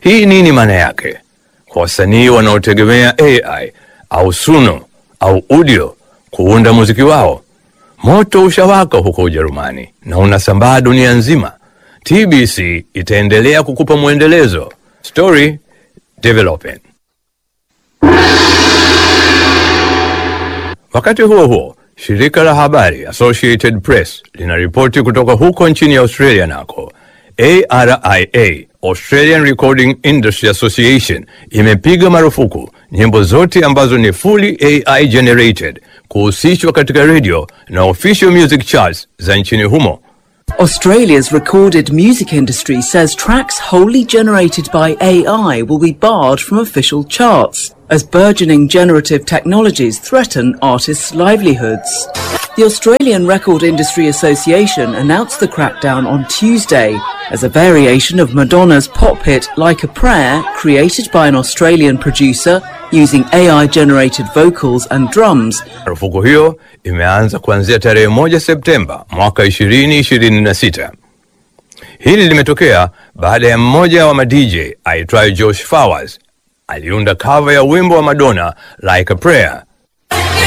Hii nini maana yake kwa wasanii wanaotegemea AI au Suno au Udio kuunda muziki wao? Moto ushawaka huko Ujerumani na unasambaa dunia nzima. TBC itaendelea kukupa mwendelezo. Story developing. Wakati huo huo, shirika la habari Associated Press linaripoti kutoka huko nchini Australia nako ARIA, Australian Recording Industry Association, imepiga marufuku nyimbo zote ambazo ni fully AI generated kuhusishwa katika radio na official music charts za nchini humo. Australia's recorded music industry says tracks wholly generated by AI will be barred from official charts as burgeoning generative technologies threaten artists' livelihoods. The Australian Record Industry Association announced the crackdown on Tuesday as a variation of Madonna's pop hit Like a Prayer, created by an Australian producer using AI generated vocals and drums, Marufuku hiyo imeanza kuanzia tarehe moja Septemba mwaka 2026. Hili limetokea baada ya mmoja wa madj aitwaye Josh Flowers aliunda cover ya wimbo wa Madonna Like a Prayer